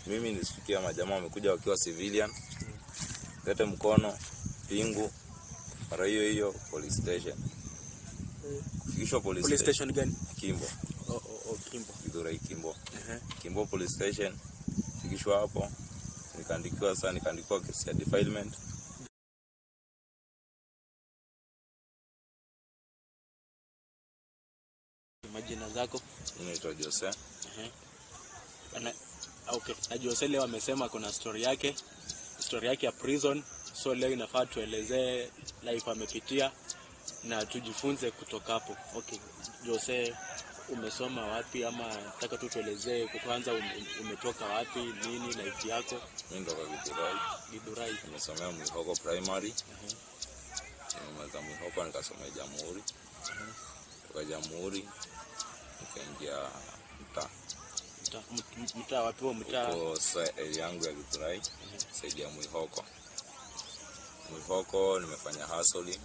mimi nisifikia majamaa wamekuja wakiwa civilian lete mkono pingu mara hiyo hiyo police station kufikishwa police, Police station station gani? Kimbo Oh, oh, oh, Kimbo. Githurai Kimbo Ehe. Kimbo police station fikishwa hapo nikaandikiwa sasa nikaandikiwa kesi ya defilement Majina zako? inaitwa Jose Ehe. Ana, okay. Na Jose leo amesema kuna story yake, story yake ya prison. So leo inafaa tuelezee life amepitia na tujifunze kutoka hapo. Okay. Jose, umesoma wapi ama nataka tu tuelezee kwanza ume, umetoka wapi, nini life yako? mimi ndoka Githurai Githurai. nimesomea Mwihoko primary Ehe. nimemaliza Mwihoko nikasomea Jamhuri toka Jamhuri nikaingia mtaa Mtaa- m- m- Mtaa wapi huo mtaa? huko sa area yangu ya Githurai saidi ya Mwihoko. Mwihoko nimefanya hustling,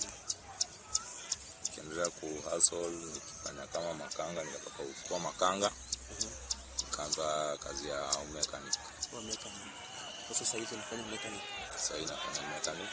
nikiendelea ku hustle nikifanya kama makanga, nikatoka kuwa makanga nikaanza kazi ya mechanic. Wa mechanic. Sasa sasa hivi unafanya mechanic. Sasa hii nafanya mechanic.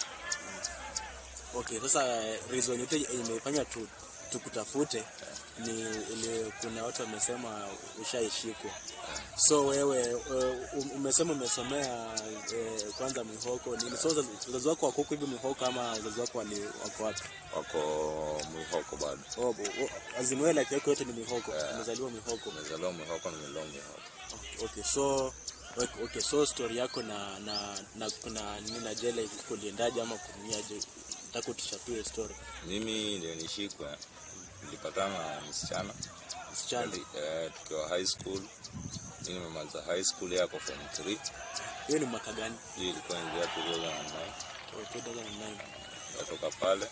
Okay, sasa eh, reason yote imefanya tu tukutafute ni ile kuna watu wamesema ushaishikwa. So wewe eh, um- umesema umesomea eh, kwanza Mwihoko nini? So wazazi wazazi wako wako huku hivi Mwihoko ama wazazi wako wali wako wapi? Wako Mwihoko bado. Oh, bo- oh, azimio like yako yote ni Mwihoko. Umezaliwa Mwihoko. Nimezaliwa Mwihoko, nimelelewa Mwihoko. Okay, so okay, okay, so story yako na na na kuna nini na jela kuliendaje ama kuniaje? Nataka utuchapie story. Mimi ndio nishikwe, nilipatana na msichana Msichana. Nili- eh, tukiwa high school. Mimi nimemaliza high school yako form 3 Hiyo ni mwaka gani? hii ilikuwa ingia 2009 Oh, 2009. nikatoka pale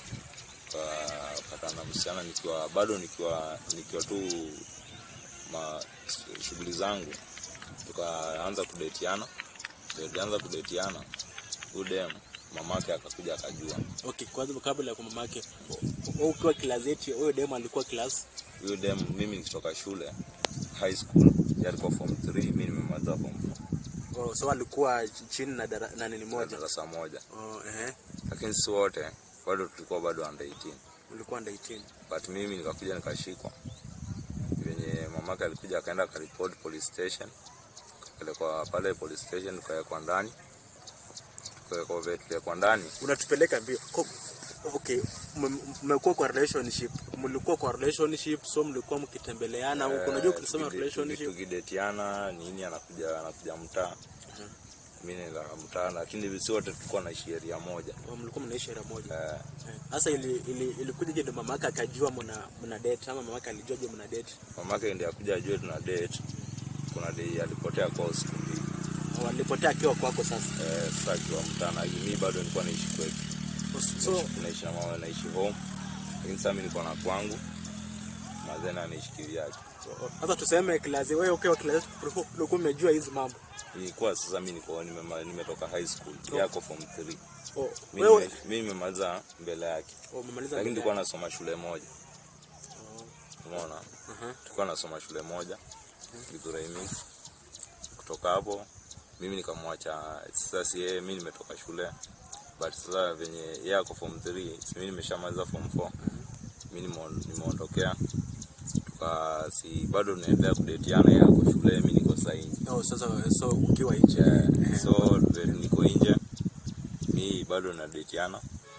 tukapatana na msichana nikiwa bado nikiwa nikiwa tu ma shughuli zangu tukaanza kudetiana tulianza kudetiana udem mamake akakuja akajua Okay, kwanza kabla ya kwa mamake, wewe ukiwa class 8, huyo demo alikuwa class huyu dem mimi nikitoka shule high school yeye alikuwa form 3 mimi nimemaliza form 4 oh, so alikuwa chini na dara, na nini moja. darasa moja Oh, ehe. lakini si wote bado tulikuwa bado under 18 Ulikuwa under 18. but mimi nikakuja nikashikwa venye mamake alikuja akaenda akaripoti police station tukapelekwa pale police station tukawekwa ndani tukawekwa vile tuliwekwa ndani Unatupeleka mbio. Ko- Okay, mme- mmekuwa kwa relationship, mlikuwa kwa relationship, so mlikuwa mkitembeleana huko. Unajua Eh, ukisema tuki- tuki- relationship tukidetiana nini anakuja anakuja mtaa mimi nenda mtaa lakini si wote tulikuwa naishi area moja oh, mlikuwa mnaishi area moja. Eh, Eh, Sasa ili, ili, ilikuja je mama yake akajua mna mna date ama mama yake alijua je mna date? mamake ndiye akuja ajue tuna date kuna day alipotea kwa siku mbili Au alipotea akiwa kwako sasa. eh, sasa akiwa mtaa na mimi bado nilikuwa naishi kwetu So naishi na mama naishi home lakini sasa mimi niko na kwangu mazena anaishi kivyake sasa tuseme class wewe ukiwa class ulikuwa ulikuwa umejua hizi mambo. ilikuwa sasa mimi niko nimema- nimetoka high school yako form 3 Oh, mimi wewe nime- mimi nimemaliza mbele yake oh, umemaliza lakini mbele tulikuwa nasoma shule moja Oh. umeona Aha. tulikuwa nasoma shule moja Githurai Mix kutoka hapo mimi nikamwacha sasa si yeye mimi nimetoka shule but sasa venye yeye ako form 3 si mimi nimeshamaliza form 4 mimi nimeo- nimeondokea tuka si bado tunaendelea kudetiana yeye ako shule mimi niko saini Oh, sasa so ukiwa nje. yeah. so vile niko nje mi bado nadetiana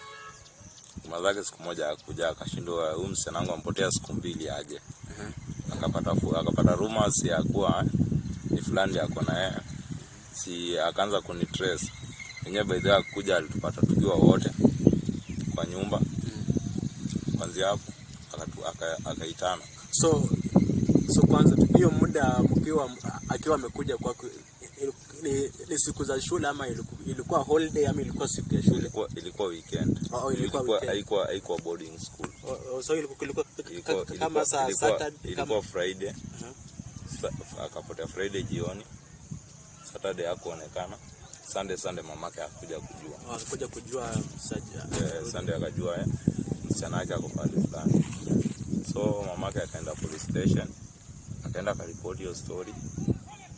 mazake siku moja akuja akashindwa huyu msichana wangu ampotea siku mbili aje Aha. akapata fu- akapata rumors ya kuwa ni fulani ako na yeye si akaanza kunitrace yenyewe by the way akuja alitupata tukiwa wote kwa nyumba kwanzia hapo akatu- aka- akaitana So so kwanza hiyo muda mkiwa akiwa amekuja kwako il- ni, ni siku za shule ama iliku- ilikuwa holiday ama ilikuwa siku ya shule? ilikuwa ilikuwa weekend Oh, ilikuwa weekend. haikuwa haikuwa boarding school Oh, oh, so ilikuwa ilikuwa ilikuwa kama ilikuwa saa ilikuwa, Saturday ilikuwa kama Friday Aha. Sa- akapotea Friday jioni Saturday hakuonekana Sunday Sunday mamake hakuja kujua oh, alikuja kujua saja. eh, Sunday akajua eh, msichana wake ako pale fulani so mamake akaenda police station akaenda akaripoti hiyo story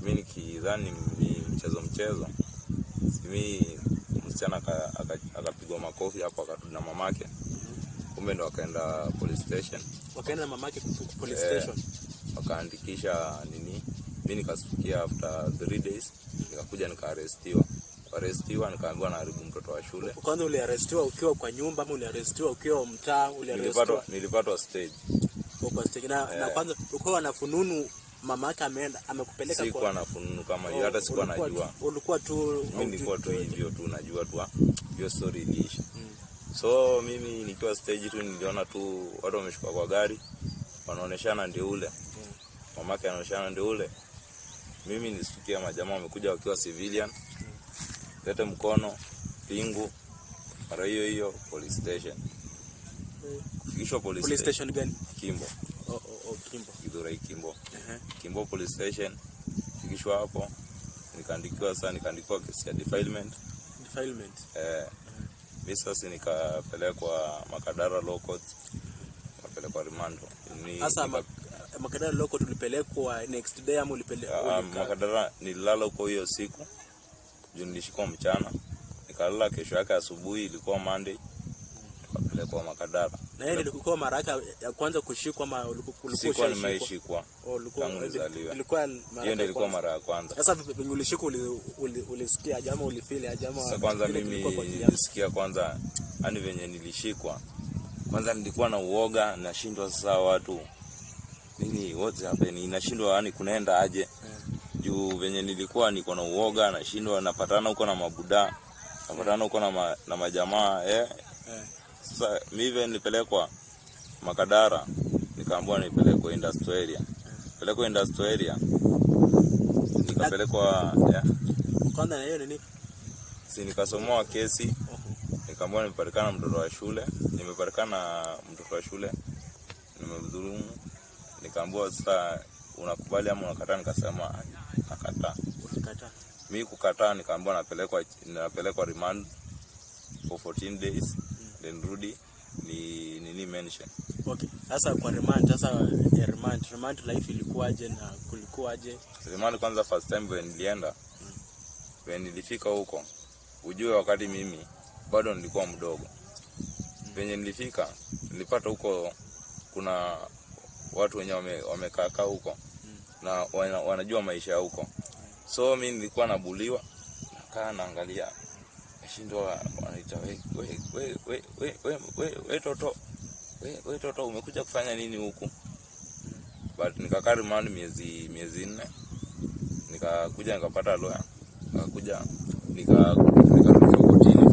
mi nikidhani ni mchezo mchezo mi msichana aka- aka- akapigwa makofi hapo akarudi na mamake kumbe ndo akaenda police station wakaenda na mamake ku- police Eh. station wakaandikisha nini mi nikasikia after three days nikakuja nikaarestiwa kuarestiwa nikaambiwa naharibu mtoto wa shule kwanza uliarestiwa ukiwa kwa nyumba ama uliarestiwa ukiwa mtaa uliarestiwa nilipatwa nilipatwa stage ukiwa kwa stage na, na Eh. kwanza ukiwa na fununu mama yake ameenda amekupeleka sikuwa na fununu kama hiyo hata sikuwa ulikuwa najua tu- ulikuwa tu mi nilikuwa tu hivyo tu najua tu ah, hiyo story iliisha Mm. so mimi nikiwa stage tu niliona tu watu wameshuka kwa gari wanaoneshana ndio ule mamake anaoneshana ndio ule mimi nisikia majamaa wamekuja wakiwa civilian lete mkono pingu mara hiyo hiyo police station kufikishwa police, police station station gani kimbo oh, oh, oh, Kimbo Githurai kimbo Ehe. kimbo police station fikishwa hapo nikaandikiwa sasa nikaandikiwa kesi ya defilement defilement eh, mi sasa nikapelekwa makadara law court nikapelekwa rimando Ni- sasa nika- ma- makadara loko tulipelekwa next day ama ulipelekwa Ah, makadara nililala huko hiyo siku juu nilishikwa mchana nikalala kesho yake asubuhi ilikuwa monday tukapelekwa makadara na yeye ilikuwa mara yake ya kwanza kushikwa ama uliku- ulikuwa sikuwa ushaishikwa? nimeishikwa Oh, ulikuwa- tangu nizaliwe. ilikuwa mara hiyo ya ndio ilikuwa kwanza. mara ya kwanza Sasa vipi venye ulishikwa uli- uli- ulisikia aje ama ulifeel aje ama sasa kwanza vile mimi kilikuwa kwa akili yako? nilisikia kwanza yani venye nilishikwa kwanza nilikuwa na uoga nashindwa sasa watu nini what's happening nashindwa yani kunaenda aje juu venye nilikuwa niko na uoga nashindwa napatana huko na mabuda napatana huko na, ma, na majamaa eh. Eh. Sasa mi vile nilipelekwa Makadara nikaambiwa nipelekwe industrial area pelekwa industrial area nikapelekwa yeah, kwanza na hiyo nini si nikasomoa kesi nikaambiwa nimepatikana mtoto wa shule nimepatikana mtoto wa shule nimemdhulumu nikaambiwa sasa unakubali ama unakataa nikasema "Ah, nakataa ulikataa mi kukataa nikaambiwa napelekwa napelekwa remand for 14 days then rudi ni nini mention okay sasa kwa remand sasa ya remand remand life ilikuwaje na kulikuwaje remand kwanza first time when nilienda when nilifika huko ujue wakati mimi bado nilikuwa mdogo venye nilifika nilipata huko kuna watu wenye wame- wamekaakaa huko na wana, wanajua maisha ya huko so mi nilikuwa nabuliwa nakaa naangalia nashindwa wanaita we, we, we, we, we, we, we, we toto we, we toto umekuja kufanya nini huku but nikakaa remand miezi miezi nne nikakuja nikapata lawyer nikakuja nika nikarudishwa kotini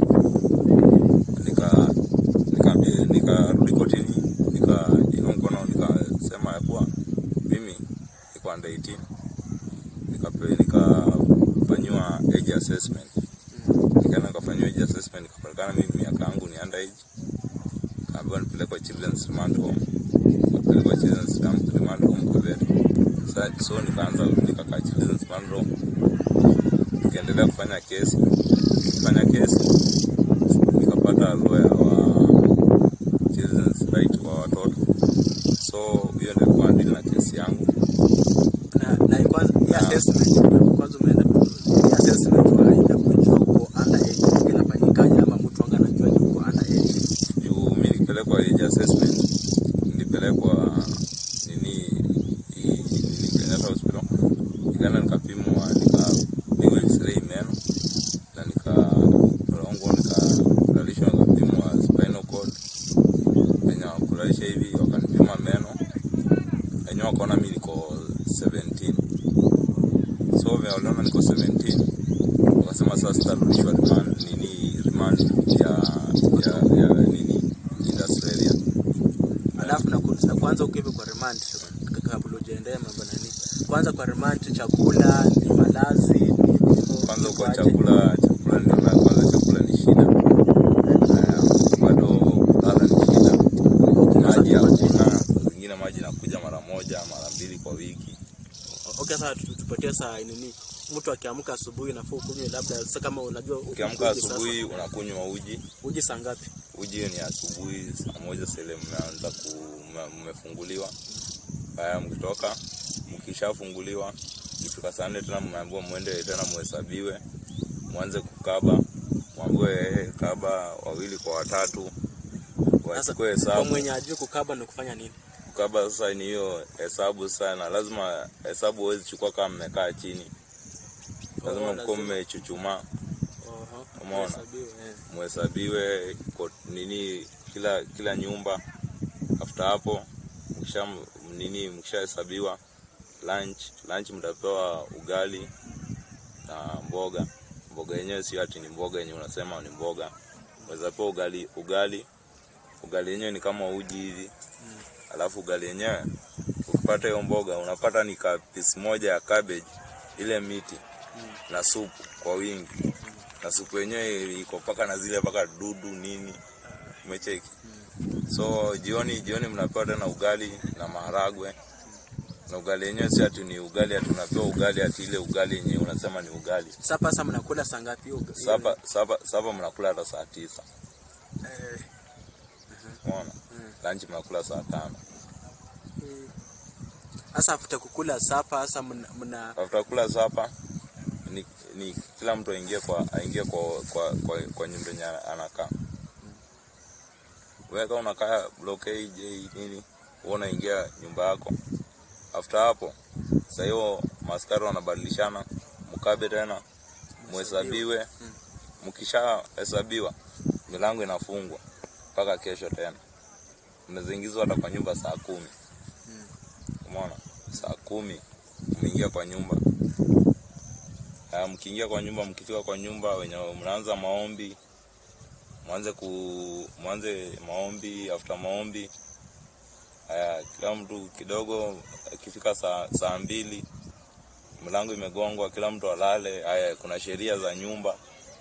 nika nika nikarudi kotini nikainua mkono nikasema ya kuwa mimi niko under 18 nikape nikafanyiwa age assessment nikaenda nikafanyiwa age assessment nikapatikana mimi miaka yangu ni under age kaambiwa nipelekwe children's remand home nikapelekwa children's remand home Kavere Sa- so nikaanza nikakaa children's remand home nikaendelea kufanya kesi kufanya kesi nikapata lawyer wa children's right wa watoto so hiyo ndio ilikuwa deal na kesi yangu na na kwanza hii Ah. assessment kwanza umeenda hii assessment wa ya kujua uko under age inafanyikaje ama mtu anga anajua ni uko under age juu mi nilipelekwa age assessment nilipelekwa nini hii- nini Kenyatta hospital nikaenda nikapimwa nikapigwa x-ray meno na nikarongwa nikalalishwa nikapimwa spinal cord wenye wakulalisha hivi wakanipima meno wenyewe wakaona mi niko 17 so vile waliona niko 17 wakasema sasa sitarudishwa remand nini remand ya ya ya nini industrial area alafu na, ku- na kwanza uko hivi kwa remand kabla hujaendea mambo nani kwanza kwa remand chakula ni malazi ni hivyo, kwanza uko ikoaje? chakula chakula ndio na kwanza chakula ni shida Eh, bado kulala ni shida maji hakuna zingine maji nakuja mara moja mara mbili kwa wiki okay sasa tu- tupatie saa nini mtu akiamka asubuhi nafaa ukunywe labda sasa kama unajua uko ukiamka uji sasa, asubuhi unakunywa uji uji saa ngapi uji hiyo ni asubuhi saa moja sele mmeanza ku mme- mmefunguliwa haya mkitoka mkishafunguliwa ikifika saa nne tena mmeambiwa mwende tena muhesabiwe mwanze kukaba mwambiwe eh, kaba wawili kwa watatu Sasa wachukue kwa hesabu mwenye ajui kukaba ni kufanya nini? kukaba sasa ni hiyo hesabu sana lazima hesabu huwezi chukua kama mmekaa chini lazima Oh, mkuwa lazima. mmechuchumaa Oho, Umeona? hesabiwe, eh. muhesabiwe ko- nini kila kila nyumba after hapo mkisha nini mkishahesabiwa lunch lunch mtapewa ugali na mboga mboga yenyewe sio ati ni mboga yenyewe unasema ni mboga unaweza pewa ugali ugali ugali yenyewe ni kama uji hivi alafu ugali yenyewe ukipata hiyo mboga unapata ni ka piece moja ya cabbage ile miti na supu kwa wingi na supu yenyewe iko paka na zile paka dudu nini umecheki so jioni jioni mnapewa tena ugali na maharagwe na ugali yenyewe si ati ni ugali ati unapewa ugali ati ile ugali yenyewe unasema ni ugali Sapa sasa mnakula saa ngapi hiyo? hiyo- sapa sapa sapa mnakula hata saa tisa Eh, umeona lunch mnakula saa tano eh. Sasa after kukula sapa sasa mna, mna after kula sapa ni, ni kila mtu aingie kwa aingie kwa kwa, kwa, kwa nyumba yenye anakaa weka unakaa block A, J nini wewe unaingia nyumba yako after hapo sasa hiyo maskari wanabadilishana mkabe tena muhesabiwe mkishahesabiwa milango inafungwa mpaka kesho tena mnaziingizwa hata kwa nyumba saa kumi umeona saa kumi mmeingia kwa nyumba Haya, mkiingia kwa nyumba mkifika kwa nyumba wenye mnaanza maombi mwanze ku mwanze maombi after maombi haya kila mtu kidogo akifika saa saa mbili mlango imegongwa kila mtu alale haya kuna sheria za nyumba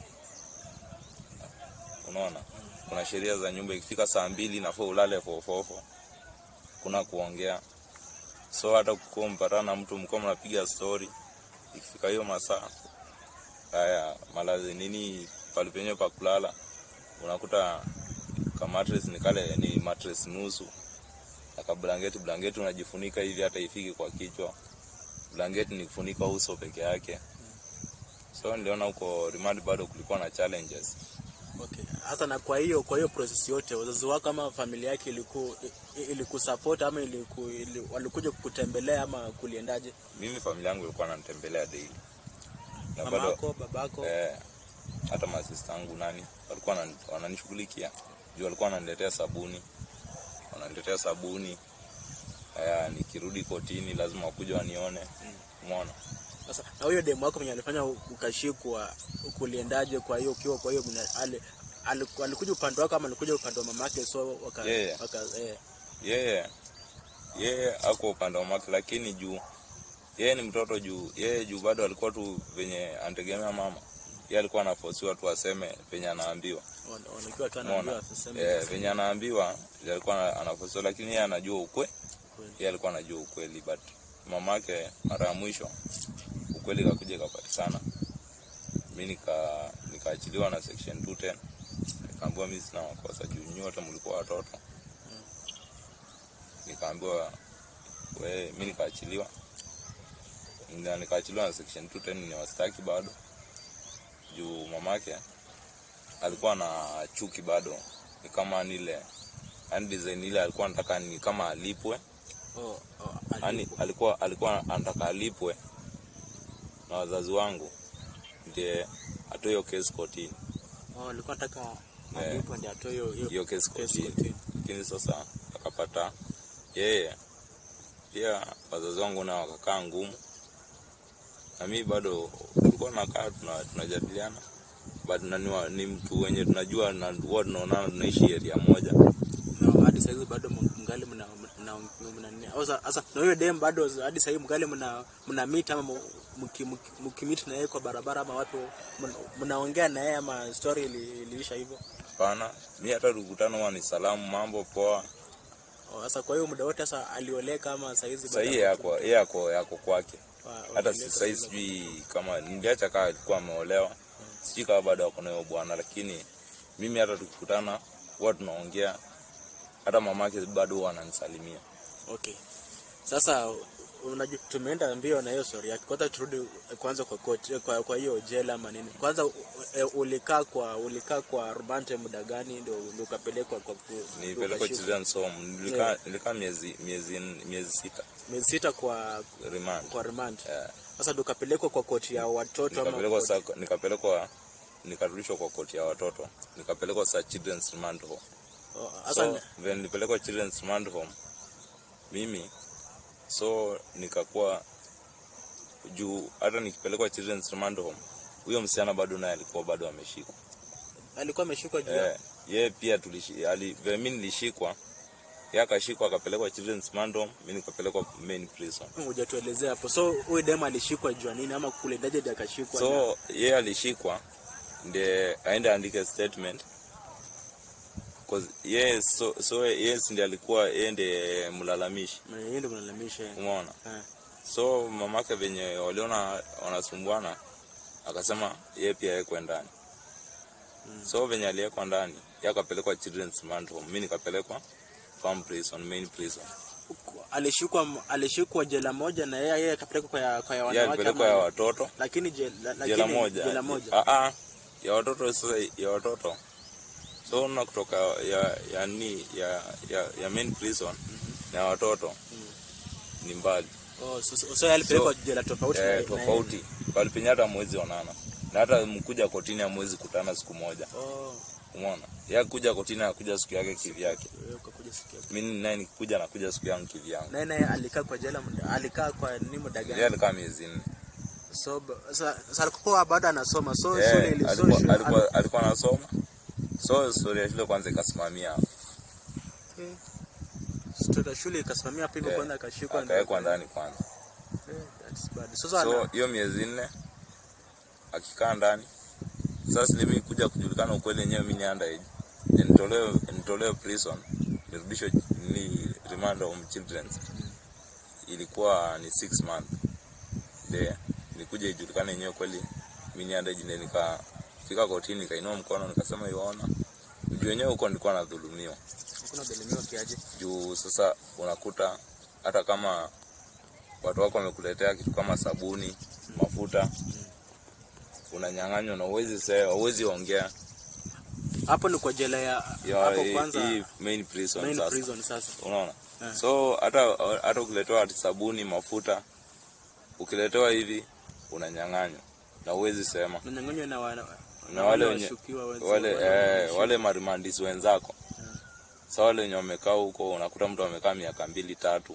unaona kuna sheria za nyumba ikifika saa mbili nafaa ulale fofofo kuna kuongea so hata kukuwa mpatana na mtu mkuwa mnapiga story ikifika hiyo masaa haya malazi nini pale penyewe pa kulala unakuta ka mattress ni kale ni mattress nusu na ka blanketi blanketi unajifunika hivi hata ifiki kwa kichwa blanketi ni kufunika uso peke yake so niliona huko Rimadi bado kulikuwa na challenges Okay. Sasa na kwa hiyo kwa hiyo process yote wazazi wako ama familia yake iliku ilikusupport ama iliku, ili, walikuja kukutembelea ama kuliendaje? mimi familia yangu ilikuwa nanitembelea daily na Mama bado yako, babako? eh, hata masista yangu nani walikuwa wanani- wananishughulikia juu walikuwa wananiletea sabuni wananiletea sabuni haya nikirudi kotini lazima wakuja wanione umeona Sasa na huyo demu wako mwenye alifanya ukashikwa kuliendaje kwa hiyo ukiwa kwa hiyo mna- ali- aliku- alikuja upande wako ama alikuja upande wa mamake so waka, Yeye. waka eh, yeye yeye ako upande wa make lakini juu yeye ni mtoto juu yeye juu bado alikuwa tu venye anategemea mama yeye alikuwa anafosiwa tu aseme venye anaambiwa wana- wanakiwa tu umeona anaambiwa asiseme eh, venye anaambiwa ndio alikuwa anafosiwa lakini yeye anajua ukwe kweli. yeye alikuwa anajua ukweli but mamake mara ya mwisho ukweli kakuja ikapatikana mi nika nikaachiliwa na section 210 nikaambiwa mi sina makosa juu nyinyi wote mlikuwa watoto nikaambiwa we mi nikaachiliwa na nikaachiliwa na section 210 ni wastaki bado juu mamake alikuwa na chuki bado ni kama nile yani design ile alikuwa anataka ni kama alipwe Oh, oh, yani alipo- alikuwa alikuwa anataka alipwe na wazazi wangu ndiye atoe hiyo kesi kotini oh, alikuwa anataka Eh. alipo ndio atoe hiyo hiyo hiyo kesi kesi kotini kotini. lakini sasa akapata yeye pia wazazi wangu nao wakakaa ngumu na mi bado tulikuwa nakaa tuna- tunajadiliana but nani wa- ni mtu wenye tunajua na huwa tunaonana tunaishi area moja na hadi saizi bado mng- mngali mna mna mna nini au sa- sasa na huyo dem bado hadi sasa mngali mna mna meet ama mu- mki- mki- mkimit na yeye kwa barabara ama watu mna- mnaongea na yeye ama story ili- iliisha hivyo hapana mi hata tukutana huwa ni salamu mambo poa Oh, sasa kwa hiyo muda wote sasa alioleka ama saizi bado sahii yako yeye yako yako kwake wa- hata walioleka sahii sasa. sijui kama niliacha kaa alikuwa ameolewa sijui kama bado ako nayo bwana lakini mimi hata tukikutana huwa tunaongea hata mamake bado huwa ananisalimia Okay. Sasa unajua tumeenda mbio na hiyo story yake. Kwanza turudi kwanza kwa court, kwa kwa hiyo jela ama nini. Kwanza u- e, ulikaa kwa ulikaa kwa rumante muda gani ndio ndio ukapelekwa kwa ku- ndio nilipelekwa ukashikwa? children's home nilikaa Yeah. nilikaa miezi miezi miezi sita miezi sita kwa remand kwa remand. Eh, Sasa ndio ukapelekwa kwa koti ya watoto ama nikapelekwa koti- sa nikapelekwa nikarudishwa kwa koti ya watoto nikapelekwa sa children's remand home Oh, Sasa so vile nilipelekwa children's remand home mimi so nikakuwa juu hata nikipelekwa children's remand home huyo msichana bado naye alikuwa bado ameshikwa alikuwa ameshikwa juu ya- eh, yeye pia tulishi ali vile mimi nilishikwa yeye akashikwa akapelekwa children's remand home mimi nikapelekwa main prison hujatuelezea hapo. So huyu dem alishikwa juu ya nini ama kulendaje ndio akashikwa? na- so yeye alishikwa ndiye aende andike statement cause yeye so, so yeye si ndiye alikuwa yeye ndiye mlalamishi Na yeye ndio mlalamisha. umeona Eh. so mamake venye waliona wanasumbuana akasema yeye pia yekwe ndani Mm. so venye aliwekwa ndani yeye akapelekwa children's remand home mimi nikapelekwa farm prison main prison Alishikwa alishikwa jela moja na yeye yeye akapelekwa kwa ya, kwa ya yeye wanawake alipelekwa ya ama watoto lakini jela, lakini jela moja jela moja. Ah, ah, ya watoto sasa ya watoto so na kutoka ya ya ni ya ya, ya main prison na ya watoto ni mbali Oh, so, so, so yeye alipelekwa jela tofauti na- eh, na- tofauti bali penye hata mwezi onana na hata mkuja kotini amwezi kutana siku moja Oh, umeona ya kuja kotini akuja siku yake kivyake wewe ukakuja siku yako. mimi naye nikikuja nakuja siku yangu kivyangu Naye naye alikaa kwa jela muda, alikaa kwa ni muda yeye gani? alikaa miezi nne So ba- sa- sa alikuwa bado anasoma. So Eh, shule ili so alikuwa shule alikuwa alikuwa anasoma so story ya shule kwanza ikasimamia hapo Okay. Story ya shule ikasimamia hapo hivyo Eh, kwanza akashikwa ndio- akawekwa ndani kwanza Eh, that's bad. Sasa so ana- hiyo miezi nne akikaa ndani sasa mimi kuja kujulikana ukweli yenyewe mimi ni underage Then nitolewe nitolewe prison nirudishwe ni remand home children's ilikuwa ni six month de nikuja ijulikane yenyewe kweli mimi ni underage ndio nikafika kotini nikainua mkono nikasema iwaona juu wenyewe huko nilikuwa nadhulumiwa hakuna dhalimiwa kiaje? juu sasa unakuta hata kama watu wako wamekuletea kitu kama sabuni mafuta unanyang'anywa na uwezi sema uwezi ongea Hapo ni kwa jela ya Ya, hapo hii- kwanza hii main prison main sasa prison sasa. unaona Eh. so hata hata ukiletewa ati sabuni mafuta ukiletewa hivi unanyang'anywa na uwezi sema Unanyang'anywa na wana na wale wenye washukiwa wenzi- wale wale eh, wanashukiwa. wale marimandisi wenzako Mm. sa wale wenye wamekaa huko unakuta mtu amekaa miaka mbili tatu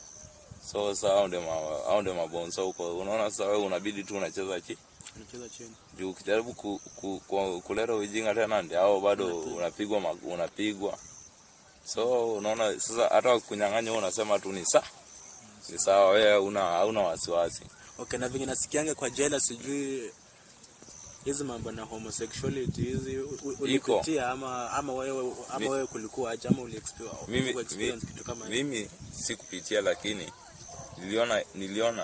so sa hao ndio ma- hao ndio mabonso huko unaona sasa wewe unabidi tu unacheza chi Anacheza chini. juu ukijaribu ku, ku, ku, kuleta ujinga tena ndio hao bado Unapigwa. unapigwa mag- unapigwa so unaona sasa hata wakunyang'anya wewe unasema tu ni sa ni sawa wewe una hauna wasiwasi Okay, na venye nasikianga kwa jela sijui hizi mambo na homosexuality hizi u- u- ulipitia ama ama wewe ama Mi- wewe kulikuwa aje ama uli experience mimi, experience mi, kitu kama hiyo? mimi sikupitia lakini niliona niliona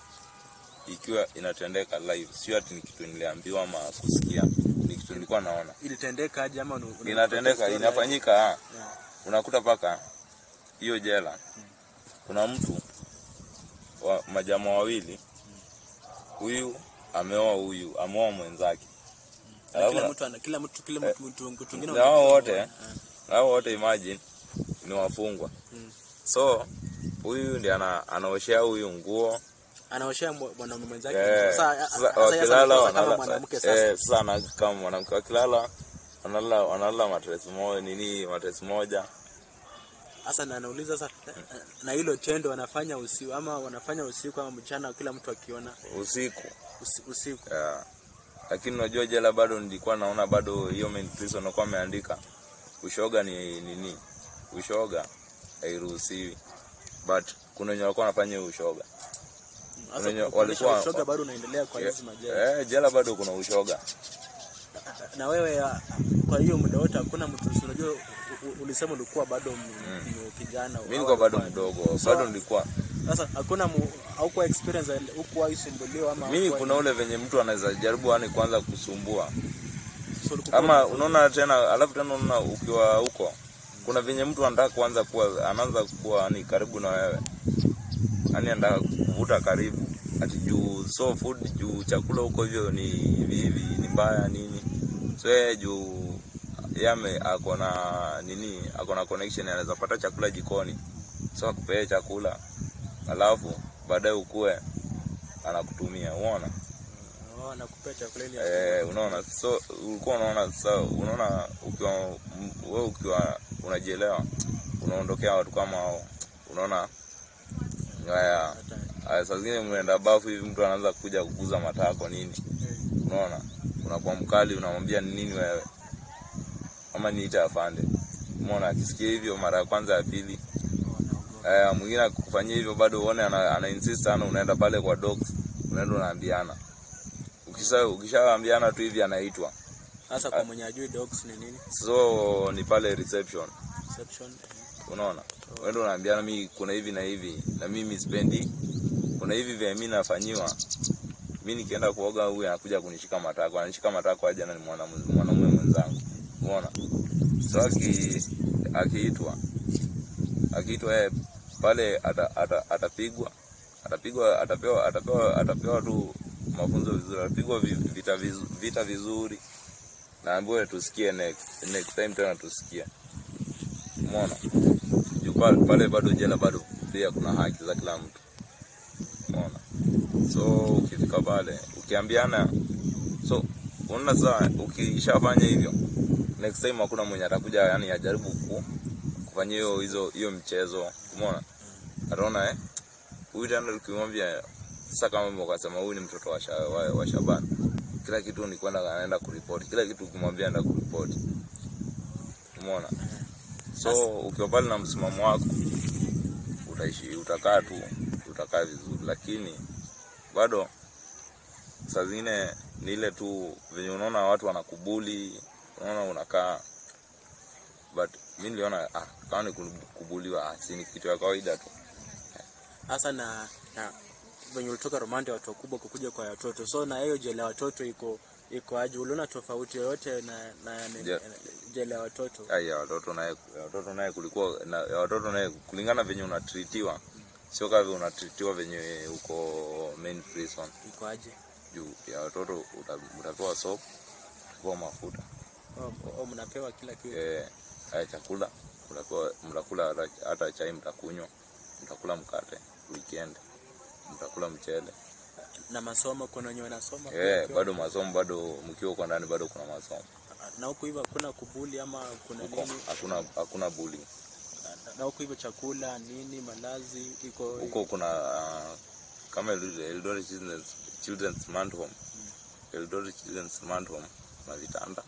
ikiwa inatendeka live sio ati ni kitu niliambiwa ama kusikia ni kitu nilikuwa naona Ilitendeka aje ama una- una- inatendeka story inafanyika ah. Yeah. unakuta paka hiyo jela kuna mtu wa majamaa wawili huyu ameoa huyu ameoa mwenzake Na Alafu kila na- mtu ana kila mtu kila mtu mtu mtu mwingine na hao wana- wote Yeah. hao wote imagine ni wafungwa Mm. so huyu ndiye ana, anaoshea huyu nguo anaoshea mwa- mwanaume mwenzake Eh, sasa sasa sasa yeye wakilala sasa kama wanala- mwanamke sasa eh, sasa ana- kama mwanamke wakilala wanalala wanalala matres moja nini matres moja sasa na anauliza sasa na- na hilo tendo wanafanya usiku ama wanafanya usiku ama mchana kila mtu akiona usiku usi- usiku yeah. lakini unajua jela bado nilikuwa naona bado hiyo main prison walikuwa wameandika ushoga ni nini ushoga hairuhusiwi but kuna wenye walikuwa wanafanya hiyo ushoga sasa wenye kuonyesha walikuwa- ushoga bado unaendelea kwa hizi majela eh, jela bado kuna ushoga na wewe ah, kwa hiyo muda wote hakuna mtu si unajua u- u- ulisema ulikuwa bado m- m- kijana mi au nilikuwa bado alikuwa- mdogo So, bado nilikuwa sasa hakuna mu- haukuwa experience hukuwa isumbuliwa ama mimi haukuwa- kuna ule venye mtu anaweza jaribu yani kwanza kusumbua so ulikuwa- ama unaona tena alafu tena unaona ukiwa huko kuna venye mtu anataka kuanza kuwa anaanza kuwa ni karibu na wewe yani anataka kuvuta karibu ati juu so food juu chakula huko hivyo ni hivi hivi ni mbaya nini so yeye juu yame ako na nini ako na connection anaweza pata chakula jikoni so akupee chakula alafu baadaye ukue anakutumia umeona Oh, nakupea chakula ili eh, unaona so ulikuwa unaona sasa unaona ukiwa m- wewe ukiwa unajielewa unaondokea watu kama hao unaona haya hata haya, saa zingine mnaenda bafu hivi mtu anaanza kuja kuguza matako nini unaona unakuwa mkali unamwambia ni nini wewe ama niite afande umeona akisikia hivyo mara ya kwanza ya pili eh, mwingine akikufanyia hivyo bado uone ana, ana insist sana unaenda pale kwa dogs unaenda unaambiana ukisha ukishaambiana tu hivi anaitwa sasa kwa mwenye ajui dogs ni nini so ni pale reception reception unaona wenda unaambiana mi kuna hivi na hivi na mimi sipendi kuna hivi vya mi nafanyiwa mi nikienda kuoga huyu anakuja kunishika matako anishika matako aje na ni mwanamu- mwanaume mwenzangu unaona so aki akiitwa akiitwa yeye pale ata- ata- atapigwa atapigwa atapewa atapewa atapewa tu mafunzo vizuri atapigwa vi- vita vizu- vita vizuri naambiwe tusikie next next time tena tusikie umeona juu pale, pale bado jela bado pia kuna haki za kila mtu umeona so ukifika pale ukiambiana so unaona saa ukishafanya hivyo next time hakuna mwenye atakuja yani ajaribu ku, kufanya hiyo hizo hiyo mchezo umeona ataona eh huyu tena ukimwambia sasa kama ukasema huyu ni mtoto wa, sha, wa, wa Shaban kila kitu ni kwenda anaenda kuripoti kila kitu ukimwambia anaenda kuripoti umeona so ukiwa pale na msimamo wako utaishi utakaa tu utakaa vizuri lakini bado saa zingine ni ile tu venye unaona watu wanakubuli unaona unakaa but mi niliona ah, kama ni kubuliwa ah, si ni kitu ya kawaida tu hasa na na venye ulitoka Romande watu wakubwa kukuja kwa watoto so na hiyo jela ya watoto iko iko aje uliona tofauti yoyote na na ni- Je- jela ya watoto ai ya watoto naye ya watoto naye kulikuwa na ya watoto naye kulingana venye unatritiwa sio kama vile unatritiwa venye uko main prison iko aje juu ya watoto uta- utapewa soap utapewa mafuta oh, oh, mnapewa kila kitu eh, haya chakula mtapewa mtakula hata, hata chai mtakunywa mtakula mkate weekend mtakula mchele na masomo kuna wenye wanasoma eh, pia bado masomo bado mkiwa huko ndani bado kuna masomo na huku hivyo hakuna kubuli ama kuna huko nini hakuna hakuna bullying na huku hivyo chakula nini malazi iko huko kuna uh, kama Eldoret Eldoret Children's, Children's Month Home Eldoret Children's Month Home na vitanda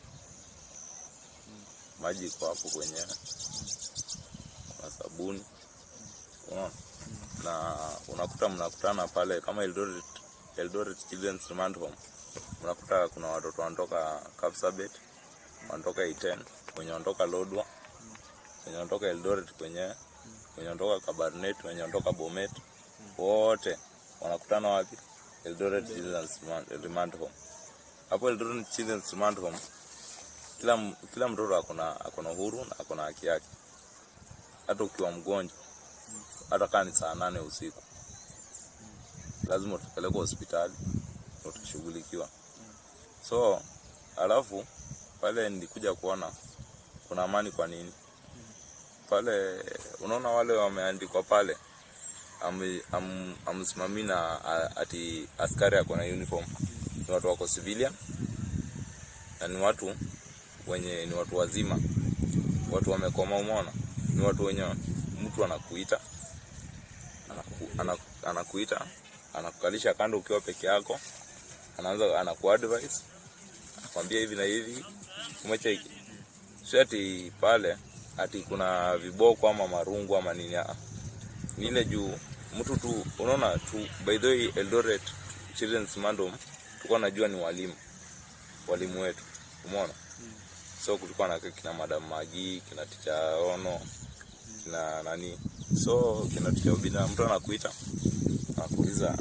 maji iko hapo kwenyewe kuna sabuni unaona na unakuta mnakutana pale kama Eldoret Eldoret Children's Month Home unakuta kuna watoto wanatoka Kapsabet wanatoka Iten wenye wanatoka Lodwa wenye wanatoka Eldoret kwenyewe wenye wanatoka Kabarnet wenye wanatoka Bomet wote wanakutana wapi Eldoret Children's Man- Remand Home hapo Eldoret Children's Remand Home kila m- kila mtoto akona akona uhuru na akona haki yake hata ukiwa mgonjwa hata kaa ni saa nane usiku lazima utapelekwa hospitali na utashughulikiwa so alafu pale nilikuja kuona kuna amani kwa nini pale unaona wale wameandikwa pale am- am- amsimamii na a- ati askari ako na uniform ni watu wako civilian na ni watu wenye ni watu wazima watu wamekoma umeona ni watu wenye mtu anakuita anaku, anaku, anakuita anakukalisha kando ukiwa peke yako anaanza anakuadvise anakwambia hivi na hivi umecheki si ati pale ati kuna viboko ama marungu ama nini ah. ni ile juu mtu tu unaona tu by the way Eldoret Children's Mandom tulikuwa najua ni walimu walimu wetu umeona so kulikuwa na kina madam Magi kina ticha Ono kina nani so kina ticha Obina mtu anakuita anakuuliza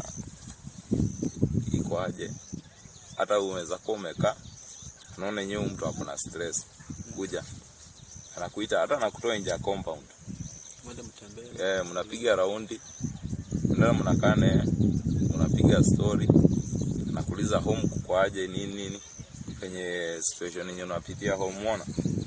iko aje hata unaweza kuwa umekaa unaona yenyewe mtu ako na stress kuja anakuita hata anakutoa nje ya compound mwende mtembee eh, mnapiga raundi unaenda mnakaa naye unapiga story nakuuliza home kukoaje nini nini kwenye situation yenye unapitia home umeona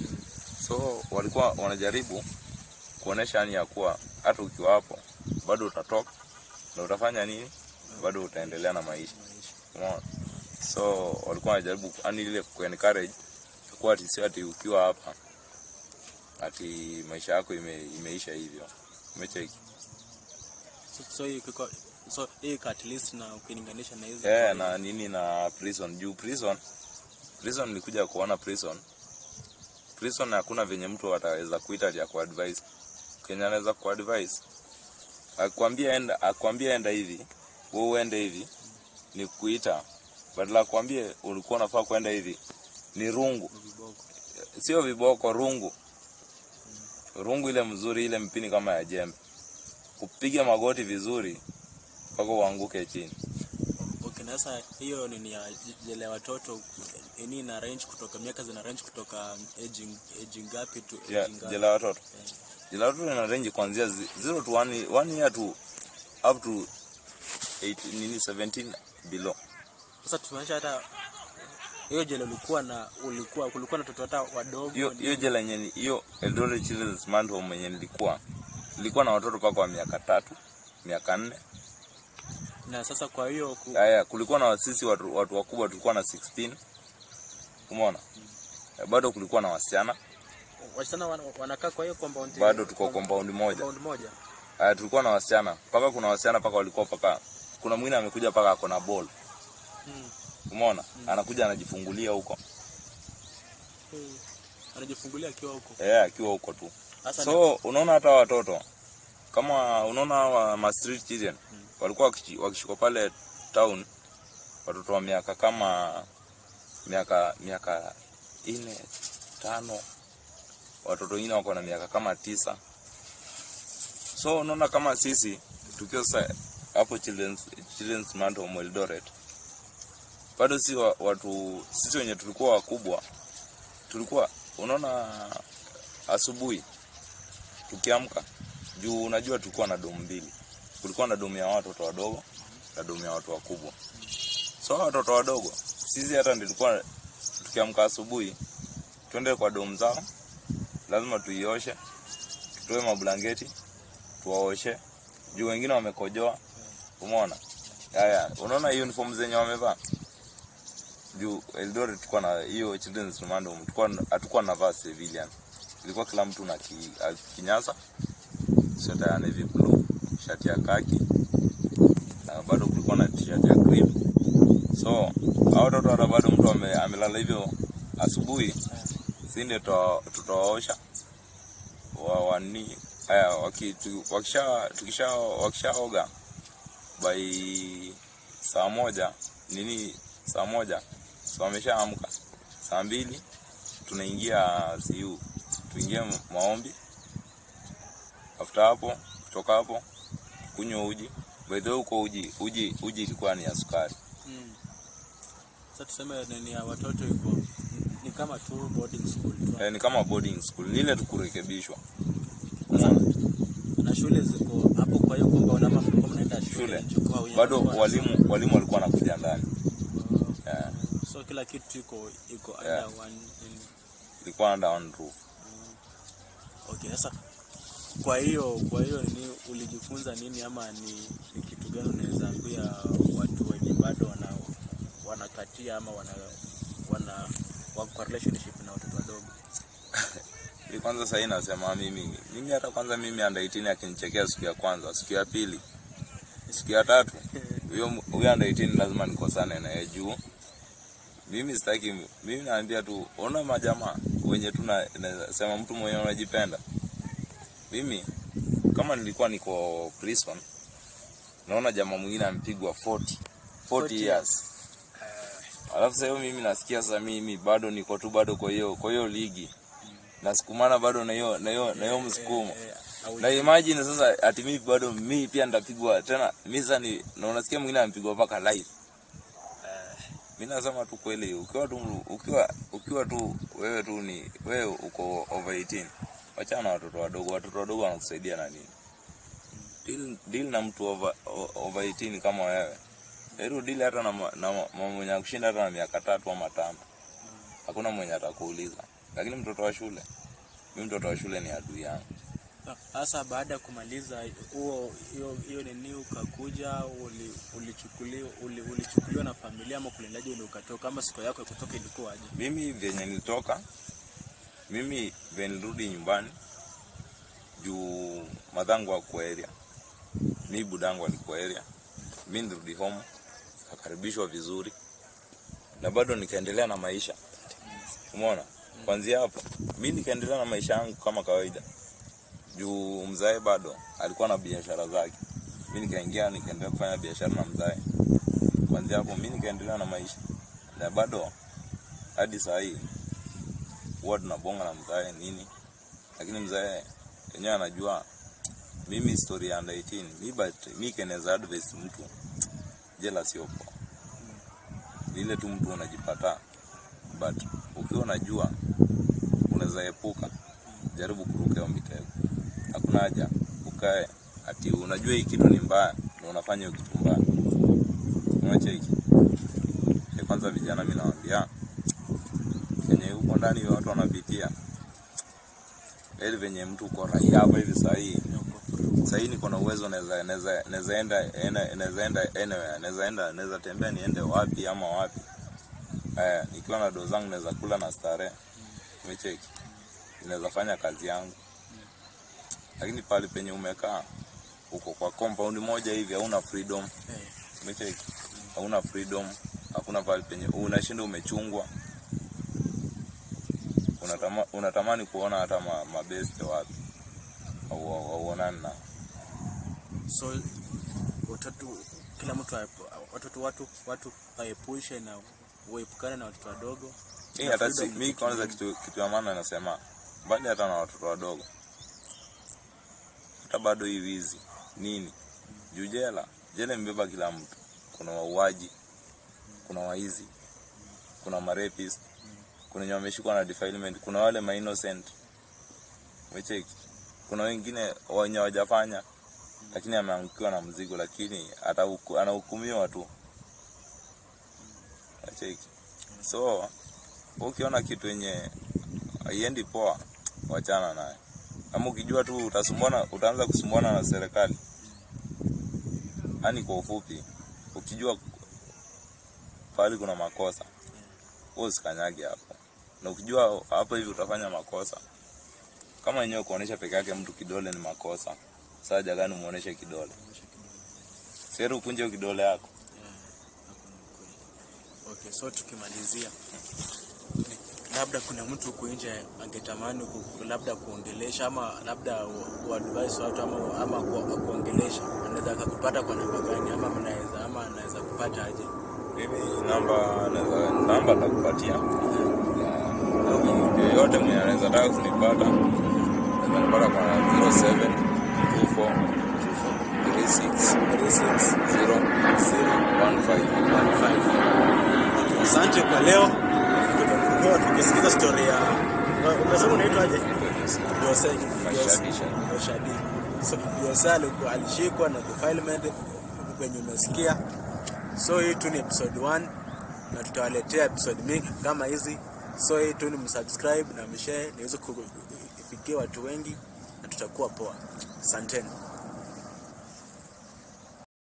so walikuwa wanajaribu kuonesha yani ya kuwa hata ukiwa hapo bado utatoka na utafanya nini bado utaendelea na maisha umeona so walikuwa wanajaribu yani ile ku encourage kuwa ati sio ati ukiwa hapa ati maisha yako ime, imeisha hivyo umecheki So, so hii kiko so hii iko at least na ukilinganisha na hizo yeah, na nini na prison juu prison prison nilikuja kuona prison prison hakuna venye mtu ataweza kuita ati akuadvise kenye anaweza kuadvise akwambia enda akwambia enda hivi wewe uende hivi ni kuita badala akwambie ulikuwa unafaa kwenda hivi ni rungu viboko. sio viboko rungu rungu ile mzuri ile mpini kama ya jembe kupiga magoti vizuri mpaka uanguke chini Okay, na sasa hiyo nini ya jela ya watoto ini na range kutoka miaka zina range kutoka aging aging ngapi to ya aging ngapi? jela ya watoto Eh. jela ya watoto ina range kuanzia zi- zero to one, one year to up to 8, nini 17 below Sasa tumeacha hata hiyo jela ulikuwa na ulikuwa kulikuwa na watoto hata wadogo hiyo ni- hiyo jela yenye ni- hiyo Eldoret Children's Remand Home yenye nilikuwa nilikuwa na watoto mpaka wa miaka tatu miaka nne na sasa kwa hiyo ku, haya kulikuwa na sisi watu, watu wakubwa tulikuwa na 16 umeona bado kulikuwa na wasichana wasichana wana- wanakaa kwa hiyo compound bado tuko compound moja compound moja haya tulikuwa na wasichana mpaka kuna wasichana mpaka walikuwa mpaka kuna mwingine amekuja mpaka ako na ball hmm. umeona anakuja anajifungulia huko Hmm. anajifungulia akiwa huko eh akiwa huko tu sasa so unaona hata watoto kama unaona hawa ma street children walikuwa wakishi- wakishikwa pale town watoto wa miaka kama miaka miaka ine tano watoto wengine wako na miaka kama tisa so unaona kama sisi tukiwa sasa hapo children's, children's Remand Home Eldoret bado si wa, watu sisi wenye tulikuwa wakubwa tulikuwa unaona asubuhi tukiamka juu unajua tulikuwa na domu mbili kulikuwa na domu ya watoto wadogo na domu ya watu wakubwa so hao watoto wadogo sisi hata nilikuwa tukiamka asubuhi twende kwa domu zao lazima tuioshe tutoe mablanketi tuwaoshe juu wengine wamekojoa umeona haya unaona hiyo uniform zenye wamevaa juu Eldoret tulikuwa na hiyo children's remand home tulikuwa hatukuwa na vaa civilian ilikuwa kila mtu na ki, a- kinyasa sweta ya navy blue shati ya kaki na bado kulikuwa na t-shirt ya cream so hao watoto hata bado mtu ame, amelala hivyo asubuhi si ndio tuta- tutawaosha wa wani haya waki, tu, wakisha tukisha wakishaoga by saa moja nini saa moja so wameshaamka saa mbili tunaingia siu tuingie ma- maombi after hapo kutoka hapo kunywa uji by the way huko uji uji uji ilikuwa ni ya sukari hmm. sasa tuseme nini ya watoto iko ni kama tu boarding school tu eh, ni kama boarding school ni ile tukurekebishwa Sasa, Umeona? na shule ziko hapo kwa hiyo compound ama mlikuwa mnaenda shule Shule. nje kwa wenye bado walikuwa walimu walimu walikuwa wanakuja ndani wanasoma. yeah. so kila kitu iko iko Yeah. under one nini. ilikuwa under one roof Okay, sasa kwa hiyo kwa hiyo ni ulijifunza nini ama ni, ni kitu gani unaweza ambia watu wenye bado wana wanakatia ama wana wana wako kwa relationship na watoto wadogo? Hii kwanza sahii nasema mimi mimi hata kwanza mimi under 18 akinichekea siku ya kwanza siku ya pili siku ya tatu huyo huyo under 18 lazima nikosane naye juu mimi sitaki mimi naambia tu ona majamaa wenye tu na- nasema mtu mwenye unajipenda mimi kama nilikuwa niko prison naona jamaa mwingine amepigwa 40 40 40 years alafu sasa hiyo mimi nasikia sasa mimi bado niko tu bado kwa hiyo kwa hiyo ligi nasukumana bado na hiyo na hiyo na hiyo msukumo Eh, au- na imagine sasa ati mimi bado mimi pia nitapigwa tena mimi sasa ni na unasikia mwingine amepigwa mpaka live mimi nasema tu kweli ukiwa tu ukiwa ukiwa tu wewe tu ni wewe uko over 18 wachana na watoto wadogo watoto wadogo wanakusaidia na nini deal, deal na mtu over, o- over 18 kama wewe heru deal hata na, ma- na ma- ma- mwenye kushinda hata na miaka tatu ama tano hakuna mwenye atakuuliza lakini mtoto wa shule mi mtoto wa shule ni adui yangu Sasa baada ya kumaliza huo hiyo hiyo nini ukakuja uli- ulichukuliwa uli, ulichukuliwa na familia ama kulendaje ule ukatoka ama siku yako ya kutoka ilikuwaje? mimi vyenye nilitoka mimi vyenye nilirudi nyumbani juu madhangu akuwa area mi budangu alikuwa area mi nirudi home akakaribishwa vizuri na bado nikaendelea na maisha umeona kwanzia hapo mi nikaendelea na maisha yangu kama kawaida juu mzae bado alikuwa na biashara zake mi nikaingia nikaendelea kufanya biashara na mzae kwanzia hapo mi nikaendelea na maisha na bado hadi saa hii huwa tunabonga na mzae nini lakini mzae yenyewe anajua mimi story ya under 18 mi but mi keneza advice mtu jela sio poa vile tu mtu unajipata but ukiwa unajua unaweza epuka jaribu kuruka hiyo mitego hakuna haja ukae ati unajua hii kitu ni mbaya na unafanya hiyo kitu mbaya unacheki Eh, kwanza vijana mi nawambia kenye huko ndani watu wanapitia ili venye mtu uko raia hapa hivi sahii sahii niko na uwezo naweza naweza naweza enda ena- naweza enda anywhere naweza enda naweza tembea niende wapi ama wapi eh nikiwa na doo zangu naweza kula na starehe umecheki naweza fanya kazi yangu lakini pale penye umekaa uko kwa compound moja hivi hauna freedom Eh, umecheki hauna freedom hakuna pale penye unashinda umechungwa unatama, unatamani kuona hata ma, mabeste wapi Au- au- auonani na so watoto kila mtu aepu- watoto watu watu waepushe na uepukane na watoto wadogo. hii Na hata si, freedom mi ni kwanza kitu kitu, kitu ya maana nasema mbali hata na watoto wadogo hata bado hii wizi nini juu jela jela imebeba kila mtu kuna wauaji kuna waizi kuna marepist kuna wenye wameshikwa na defilement kuna wale ma innocent umecheki kuna wengine wenye wajafanya lakini ameangukiwa na mzigo lakini atahuku- anahukumiwa tu umecheki so wewe ukiona kitu yenye haiendi poa wachana naye ama ukijua tu utasumbuana utaanza kusumbuana na serikali yani kwa ufupi ukijua pahali kuna makosa wewe usikanyage hapo na ukijua hapo hivi utafanya makosa kama wenyewe kuonesha peke yake mtu kidole ni makosa saja gani muoneshe kidole seri ukunje hiyo kidole yako Okay, so tukimalizia, labda kuna mtu huku nje angetamani ku, ku- labda kuongelesha ama labda u- uadvise watu ama, ama ku, kuongelesha, anaweza akakupata kwa namba gani ama mnaweza ama anaweza kupata aje? mimi namba naweza namba nitakupatia Na yoyote mwenye anaweza taka kunipata naweza nipata kwa 07 24 36 015 Asante kwa leo. Tumekuwa tukisikiza story ya umesema unaitwaje? Jose Mashadisha. Shadi. So Jose alikuwa alishikwa na defilement kwenye umesikia. So hii tu ni episode 1 na tutawaletea episode mingi kama hizi. So hii tu ni msubscribe na mshare niweze kufikia watu wengi na tutakuwa poa. Asanteni.